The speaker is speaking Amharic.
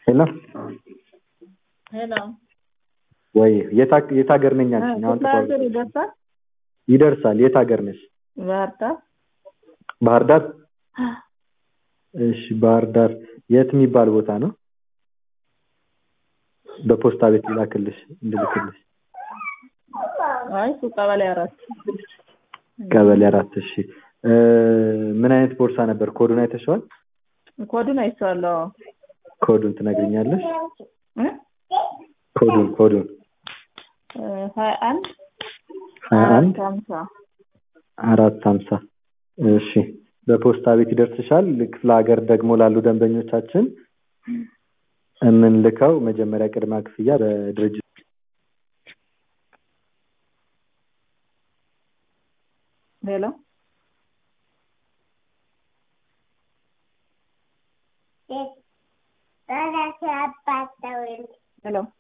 ሄሎ ሄሎ ወይ የት ሀግ- የት ሀገር ነኝ አልሽኝ? አሁን ክፍለ ተቋርጦ ሀገር ይደርሳል ይደርሳል። የት ሀገር ነሽ? ባህር ዳር ባህር ዳር። እሺ ባህር ዳር የት የሚባል ቦታ ነው? በፖስታ ቤት ላክልሽ እንድልክልሽ። አይ እሱ ቀበሌ አራት ቀበሌ አራት እሺ። እ ምን አይነት ቦርሳ ነበር? ኮዱን አይተሽዋል? ኮዱን አይቼዋለሁ ኮዱን ትነግሪኛለሽ? እ? ኮዱን ኮዱን እ ሀያ አንድ ሀያ አንድ ሀምሳ አራት ሀምሳ እሺ በፖስታ ቤት ይደርስሻል። ክፍለ ሀገር ደግሞ ላሉ ደንበኞቻችን የምንልከው መጀመሪያ ቅድመ ክፍያ በድርጅት ሄሎ Ahora se ha pasado el ሄሎ